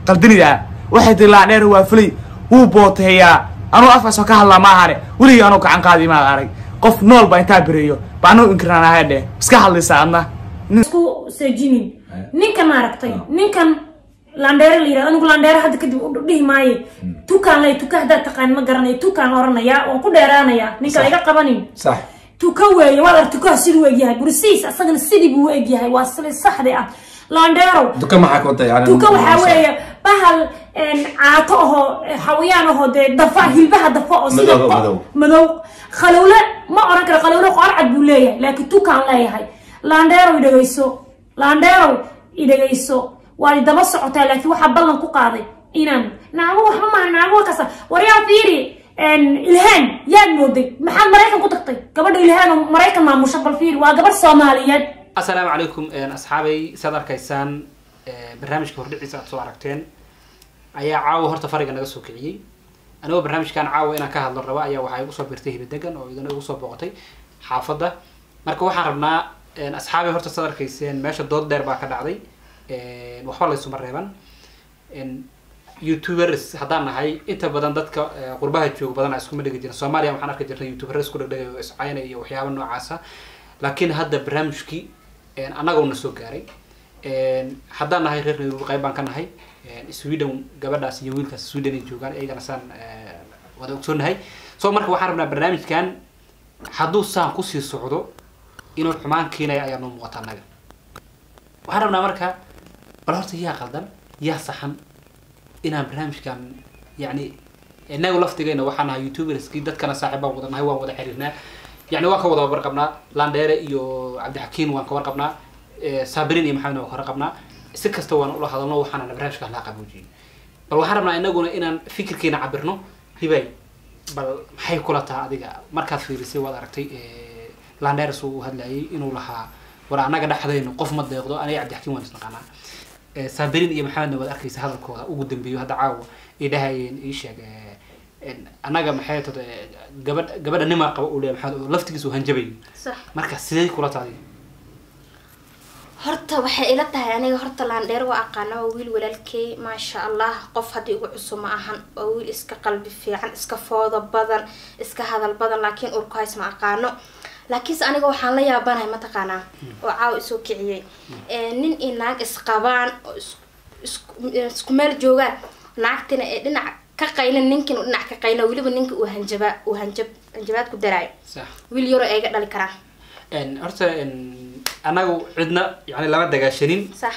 qaldinidaa waxay tii laandheer waa fulay wuu booteeyaa anuu afkaasoo ka hadlaa ma ahane weligii anuu gacan qaadi maad arag qof nool baa intaa bereeyo ba anuu inkiraan ahay dheh iska hadlaysa adna isku seejinin ninkan maaragtay ninkan landheere la yirahdo anigu landheere hadda kadib u dhihi maaye tukaan lay tuka haddaad taqaan ma garanayo tukaan oranayaa waan ku dheeraanayaa ninka iga qabanin sax tuka weeye waad arag tukaha siduu egyahay bursiis asagana sidii buu u egyahay waa sili saxdi ah landheerow duka maxaa ka wada yani tuka waxaa weeye bahal caato ahoo xawayaan ahoo dee dafa hilbaha dafa oo sida Madow, madow. madow khalowle ma oran karo khalowle qorcad buu leeyahay laakiin tukaan leeyahay landheerow idhegayso landheerow idhegayso waad daba socotaa laakiin waxaa ballan ku qaaday inaan naago waxba maaha naago waa kasa waryaa fiiri ilhaan yaad mooday maxaad maraykan ku tagtay gabadha ilhaan oo maraykan maamusha bal fiiri waa gabadh soomaaliyeed asalaamu calaykum asxaabay saad arkaysaan barnaamijka hordhiciisa aad soo aragteen ayaa caawa horta fariga naga soo kiciyey anigoo barnaamijkan caawa inaan ka hadlo raba ayaa waxaa igu soo birtay hibadegan oo idana igu soo booqatay xaafadda marka waxaan rabnaa asxaabay horta saad arkayseen meesha dood dheer baa ka dhacday waxba laysuma reeban youtubers haddaan nahay inta badan dadka qurbaha jooga badan iskuma dhegi jirin soomaaliya waxaan arki jirnay youtuber isku dhegdhegay oo iscayna iyo waxyaaba noocaasa laakiin hadda barnaamijkii annaguna soo gaaray haddaan nahay reer nairobi qayb baan ka nahay sweden gabadhaas iyo wiilkaas sweden ay joogaan iyagana saan wada ogsoonahay so marka waxaan rabnaa barnaamijkan hadduu saan kusii socdo inuu xumaan keenaya ayaa noo muuqata annaga waxaan rabnaa marka bal horta yaa qaldan yaa saxan inaan barnaamijkan yani inagu laftigeyna waxaan nahay youtuberskii dadkana saaxiib baan wada nahay waan wada xiriirnaa yani waan ka wada warqabnaa landheere iyo cabdixakiin waan ka warqabnaa sabirin iyo maxamed waan ka warqabnaa si kasta waan ula hadalno waxaana barnaamijka hala qaboojiyey bal waxaan rabnaa inaguna inaan fikirkeena cabirno hibay bal maxay kula taha adiga markaad fiirisay waad aragtay landheere suu u hadlayay inuu lahaa war annaga dhexdayno qof ma deeqdo aniga cabdixakiin waan isnaqaanaa sabirin iyo maxamedna waad arkaysa hadalkooda ugu dambeeyo hadda caawa ay dhahayeen ii sheeg annaga maxay tad gabadh gabadha nimaa qaba uu leeyahay maxamed oo laftigiisa uu hanjabayo sax marka sidee kula tahay horta waxay ila tahay aniga horta laandheer waa aqaana waa wiil walaalkey maasha allah qof haddii ugu cusub ma ahan waa wiil iska qalbi fiican iska foodo badan iska hadal badan laakiin urku hays ma aqaano laakiinse aniga waxaan la yaabanahay mataqaanaa oo caawa isoo kiciyey nin iyo naag isqabaan oo isku meel joogaan naagtina ee dhinac ka qaylin ninkin uu dhinac ka qayla weliba ninka uu hanjabaa uu hanjab hanjabaad ku daraayo sax wiil yaroo ayga dhali karaan horta annagu cidna yani lama dagaashanin sax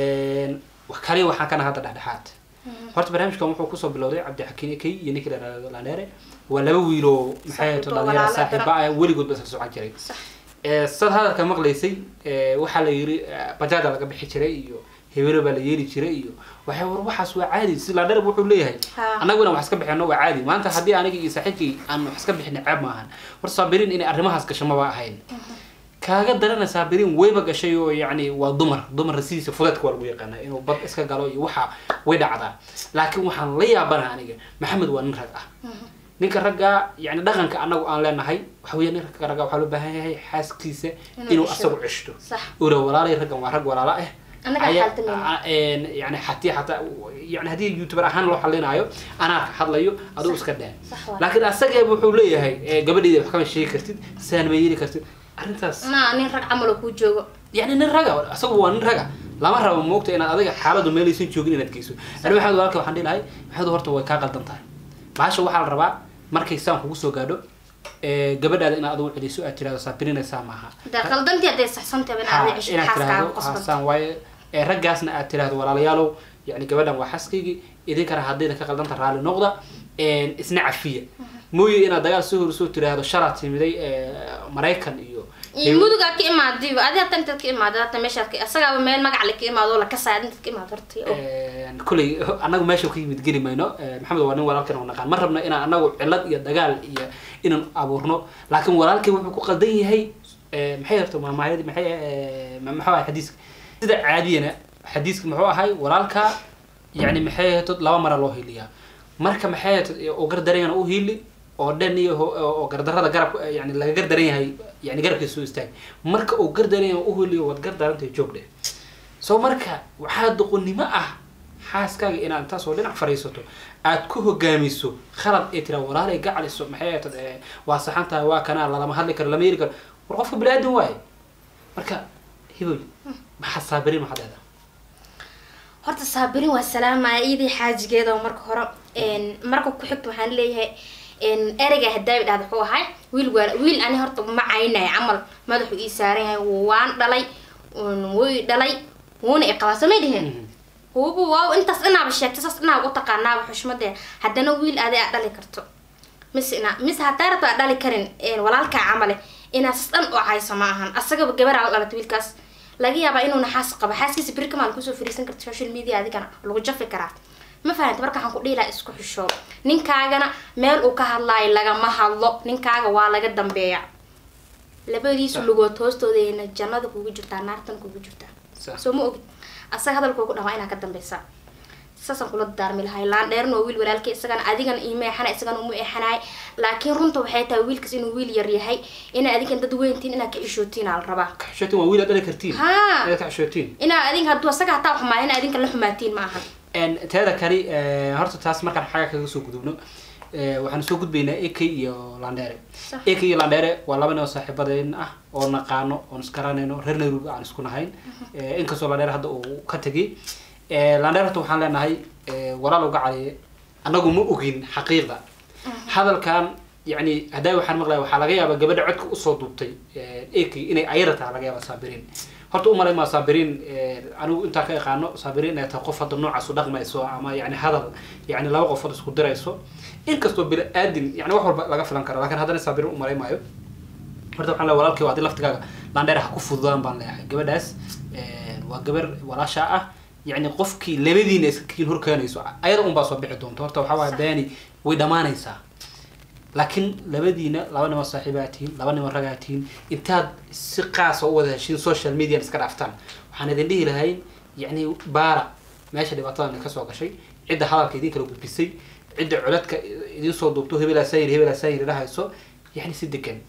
wax kaliya waxaan kana hadda dhexdhexaad horta barnaamijkan wuxuu kusoo bilowday cabdixakiin ekey iyo ninkii la landheere waa laba wiiloo maxay Saaxiibo, dhalinyara walaalo saaxiiba ah weligood ba isla socon jiray sax sad hadalka maqlaysay waxaa la yiri bajaada laga bixi jiray iyo hebelo baa la yeeli jiray iyo waxay war waxaas waa caadi si landheer wuxuu leeyahay Ha. annaguna wax iska bixino waa caadi maanta haddii aniga iyo saaxiibkii aan wax iska bixin ceeb maahan war saabiriin inay arrimahaas gasho maba ahayn kaaga darana saabiriin wayba gashay oo yacni waa dumar dumar sidiisa fudeedka waa lagu yaqaanaa inuu bad iska galo iyo waxa way dhacdaa laakiin waxaan la yaabanaha aniga maxamed waa nin rag ah ninka ragga yani dhaqanka anagu aan leenahay waxa weya ninka ragga waxaa loo baahan yahay xaaskiisa Inuu inuu ceshado. asagu ceshto sax ura walaalay raggan waa rag walaalo ah Annaga Aya- xaaltamayna. a- een, yani hatii hataa yani haddii youtuber ahaan loo xalinaayo anaa ka hadlayo aduu iska dheh sax waa laakiin asaga wuxuu leeyahay eh, gabadheyda wax kama sheegi kartid saan ma yeeli kartid arrintaas ma nin rag camal oo kuu joogo yani nin raga asagu waa nin raga lama rabo moogta inaad adiga xaaladu meelaysan joogin inaad geyso ani maxamed walaalka waxaan dhihi lahay maxamed horta way kaa qaldan tahay baasha waxaa la rabaa markay saan kugu soo gaadho ee, gabadhaada inaad adigu celiso aad tirahdo saabirinaysaa maaha dee qaldantii hadday saxsantahay in aad cesho inaad xaaskaaga tirahdo qasbanta haasaan waaye ee, raggaasna aad tirahdo walaalayaalow yani gabadhan waa xaskaygii idinkana haddayna ka qaldanta raalli noqda een, isna cafiya mooye inaad dagaal soo hor soo tiraahdo shalaad timiday ee, maraykan iyo iyo mudugaa ka imaadiba adi hata intaad ka imaada hata meeshaad ka asagaaba meel magac le ka imaado oo lakasaya intaad ka imaado horta oo Een, kuley anagu meesha ka yimid geli mayno Ee, maxamed waa nin walaalkan oo naqaan ma rabno inaan anagu cilad iyo dagaal iyo inaan abuurno laakiin walaalkay wuxuu ku qaldan yahay ee, maxay horta maamaayadi maxay ee, ma- maxuu ahay xadiiska sida caadiyana xadiiska muxuu ahay walaalka yani maxay ahayd laba mara loo hiiliyaa marka maxay ahayd oo gardarayana u hiili oo dhan iyo ho- oo gardarada garab yani laga gardaran yahay yani garabkiisa soo istaag marka uu gardaran yahay u hiiliyo waad gardarantahay joog dheh so marka waxaa doqonnimo ah xaaskaaga inaad intaasoo dhinac fadhiisato aad ku hogaamiso khalad ay tiraa walaalay gacaliso maxay ahayd eh, waa saxan tahay waa kanaa lalama hadli karo lama yeli karo war qofka bini aadan waaye marka hiboy maxaa saabirin maxaad leedahay horta saabirin waa salaamaya iyadii xaajigeeda oo marka hore een, marka ku xigta waxaan leeyahay een, ereyga hadaabi dhahda wuxuu ahay wiil waa wiil ani horta ma caynaya camal madaxu ii saaran yahay waan dhalay un wuu i dhalay wuuna i qabaa samay dheheen hubu waaw intaas inaaba sheegtay saas inaaba u taqaanaaba xushmadee haddana wiil aday aad dhali karto mise ina mise haddaa rabto aad dhali karin een, walaalkaa camale inaad sas dhan u cayso ma ahan asagaba gabaraa la dhalatay wiilkaas laga yaabaa inuu naxaas qabo xaaskiisa beri kamaal kusoo fariisan karta social media adigana lagu jafi karaa ma fahanta marka waxaan ku dhihi lahaa isku xishoo ninkaagana meel uu ka hadlaayo lagama hadlo ninkaaga waa laga dambeeya labadiisu lugood hoostoodayna jannada kugu jirtaa naartana kugu jirtaa Sax. soo ma ogid asaga hadalkuu ku dhamaa inaa ka dambeysaa saasaan kula daarmi lahay laan dheerna waa wiil walaalkay isagana adigana iima eexanay isagana uma eexanaay laakiin runta waxay tahay wiilkaas inuu wiil yar yahay inaa adigan dad weyntiin inaad ka ishootiin aa la rabaa ka xishootiin waa wiil aad dhali kartiin Haa. inaad ka xishootiin inaa adinka hadduu asaga hataa xumaaya inaa adinka la xumaatiin ma ahan En, teeda kani eh, horta taas markaan xaga kaga soo gudubno eh, waxaan soo gudbaynaa ak iyo landheere Sax. ak iyo landheere waa laba nin oo saaxiibadeen ah oo naqaano oon iskaranayno reer nairobi aan isku nahayn Eh, inkastoo landheere hadda uu ka tegay Eh, landheere horta waxaan leenahay eh, walaal uga caliye anagu ma ogin xaqiiqda hadalkan yani haddaa waxaan maqlaya waxaa laga yaabaa gabadha codka usoo duubtay ak inay ayada tahay laga yaaba saabiriin horta umalay maa saabiriin anigu intaa ka yaqaano saabiriin inay tahay qof hadda noocaas u dhaqmayso ama yani hadal yani laba qofood isku dirayso inkastoo bini aadin yani wax walba laga filan karo lakin haddana saabiriin umalay maayo horta waxaan leeyahay walaalkii waa haddii laftigaaga landheer ha ku fududaan baan leeyahay gabadhaas eh, waa gabar walaasha ah yani qofkii labadiina iska kiin horkeenayso ayada un baa soo bixi doonta horta waxaa waaya beeni way dhamaanaysaa laakiin labadiina laba nimo saaxiibaa tihiin laba nimo ragaa tihiin intaad si qaasa u wada heshiin social media iska dhaaftaan waxaan idin dhihi lahay yani baara meesha dhibaatadan kasoo gashay cidda hadalka idin kala gudbisay cidda codadka idin soo duubto hebelaa sayir hebelaa sayir dhahayso yani si degan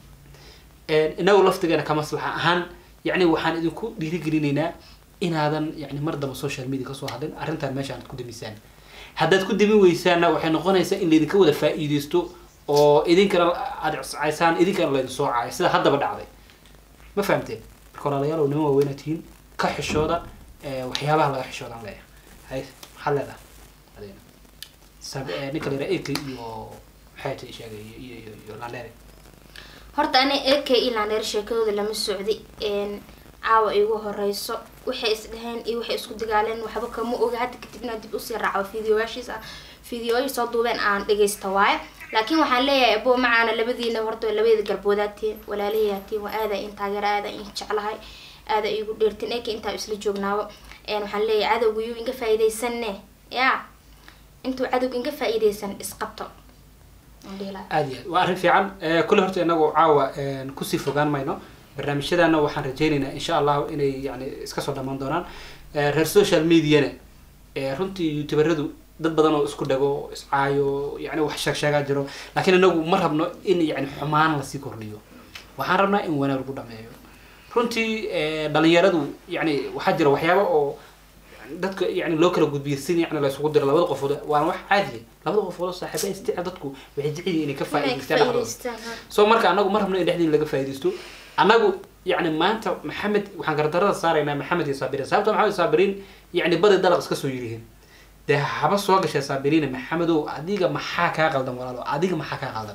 inagu laftigeena ka maslaxa ahaan yani waxaan idinku dhiirigelinaynaa inaadan yani mar damba social media kasoo hadlin arrintan meesha aad ku dimisaan haddaad ku dimin weysaanna waxay noqonaysaa in laydinka wada faa'iideysto oo idinkana aad cuscaysaan idinkana laydin soo caayo sida haddaba dhacday ma fahamteen marka walaalayaal nima waaweyna tihiin ka xishooda eh, waxyaabaha laga xishoodaan leeyahay hay maxaad leedahay adeena Sab- eh, ninka la yidhaha eki iyo maxay tahay sheegay iyo iyo iyo iyo landheere horta ani ak ilandheer sheekadooda lama socday een, caawa igu horeyso waxay isdheheen iyo waxay isku dagaaleen waxba kama oga hadda kadib inaan dib usii raaco fideoyaashiis ah fideoyi soo duubeen aan dhegeysta waaye laakiin waxaan leeyahay abo macaana labadiina horta waa labadeeda galboodaatiin walaalahayaatiin waa aada in taageera aada in jeclahay aada igu dheertin ak intaa isla joognaabo een, waxaan leeyahay cadowga yuu inga faa'iideysanne ya intuu cadowga inga faa'iideysan isqabto aan dhihi lahaa. aad iyo aad waa arrin fiican Eh, kulle horta inagu caawa eh, kusii fogaan mayno barnaamijyadana waxaan rajaynaynaa insha allahu inay yani iska soo dhamaan doonaan Eh, reer social mediana eh, runtii youtuberadu dad badan oo isku dhago iscaayo yani wax sheeg sheegaa jiro laakiin inagu ma rabno in yani xumaan lasii kordhiyo waxaan rabnaa in wanaag lagu dhameeyo runtii eh, dhalinyaradu yani waxaa jira waxyaaba oo dadka yani loo kala gudbiyo sin yani laysugu diro labada qofood waana wax caadiya labada qofood oo saaxiiba isticmaal dadku waxay jecel yihiin inay ka Inay ka faa'iidaystaan dhexdooda faa'iidaystaan, ha. so marka anagu ma rabno in dhexdiin laga faa'iidaysto anagu yani maanta maxamed waxaan gardarada saaraynaa maxamed iyo saabiriin sababta maxamed iyo saabiriin yani badi dalaq iska soo yirihiin dee haba soo gashay saabiriina maxamedow adiga maxaa kaa qaldan walaalo adiga maxaa kaa qaldan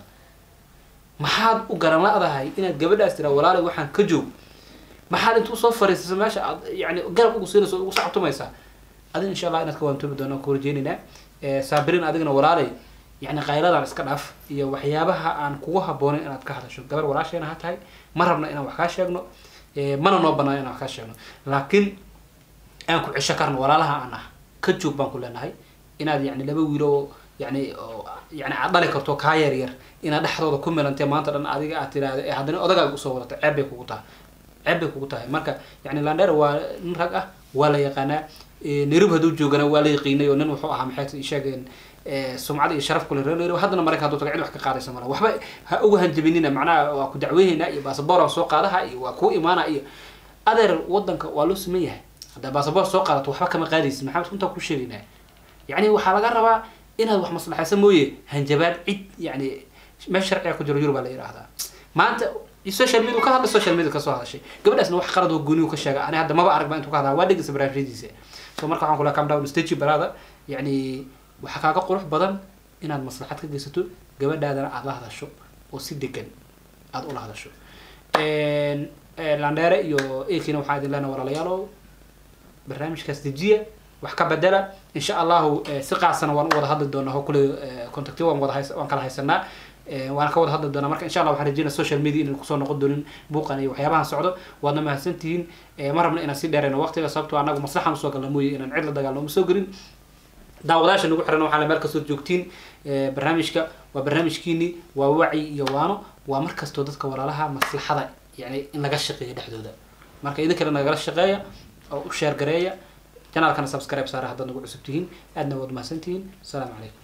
maxaad u garan la-dahay inaad gabadhaas tiraa walaalay waxaan ka joog maxaad intuu soo fariisasa meesha aad yani garab ugu siinaysa ugu sacabtumaysaa adin insha allah inaad ka waantoobi doonaan ku rajeynaynaa Eh, saabiriin adigana walaalay yani qayladan iska dhaaf iyo waxyaabaha aan kugu haboonin inaad ka hadasho gabar walaasheena ha tahay ma rabna inaan wax kaa sheegno Eh, mana noo banaan inaan wax kaa sheegno laakiin aan ku cesho karno walaalaha aan ah ka joog baan ku leenahay inaad yani laba wiilo oo yani oo yani aad dhali karto kaa yar yar inaad dhexdooda ku milantee maanta dhan adiga aad tiraahdo ee haddana odagaaga usoo wadata ceeb bay kugu tahay ceeb bay kugu tahay marka yani landheer waa nin rag ah waa la yaqaanaa Eh, nairobi hadduu joogana waa la yaqiinay oo nin wuxuu ahaa maxay sheegeen eh, sumcad iyo sharaf kule reer nairobi haddana maraykan hadduu taga cid wax ka qaadaysa mala waxba ha uga hanjabinina macnaha waa ku dacweynaynaa iyo baasaboor aan soo qaadaha iyo waa kuu imaana iyo adeer wadanka waa loo siman yahay haddaa baasaboor soo qaadato waxba kama qaadaysid maxamed runtaa ku sheegaynaa yani waxaa laga rabaa inaad wax maslaxaysa mooye hanjabaad cid yani meesha sharciga ku jiro yurub baa la yidhaahdaa maanta social media ka hadlay social media kasoo hadashay gabadhaasna wax qalad oo gooniyu ka sheega ani hadda maba arag ba intuu ka hadlaa waa dhegeysa barnaamijyadiisa so marka waxaan kula calm down stage barada yani waxaa kaaga qurux badan inaad maslaxad ka geysato gabadhaadana aad la hadasho oo si degan aad ula hadasho landheere iyo ekina waxaa idin leenaha walaalayaalow barnaamijkaas dejiya wax ka bedela insha allahu si qaasana waan u wada hadli doonaa oo kule contacti waan wada hays waan kala haysanaa waan ka wada hadli doonaa marka insha allah waxaan rajeynaa social media inaan kusoo noqon doonin buuqan iyo waxyaabahan socdo waadna mahadsantihiin ma rabna inaan si dheerayno waqtiga sababtoo anagu maslaxan usoo galna mooye inaan cid la dagaalno uma soo gelin daawadaasha nagu xiran waxaa meel kastoo joogtiin barnaamijka waa barnaamijkiini waa wacyi iyo waano waa mar kastoo dadka walaalaha maslaxada yani in laga shaqeeyo dhexdooda marka idinkana nagala shaqeeya oo u sheer gareeya janaalkana subscribe saara haddaad nagu cusub tihiin aadna waad mahadsantihiin asalaamu calaykum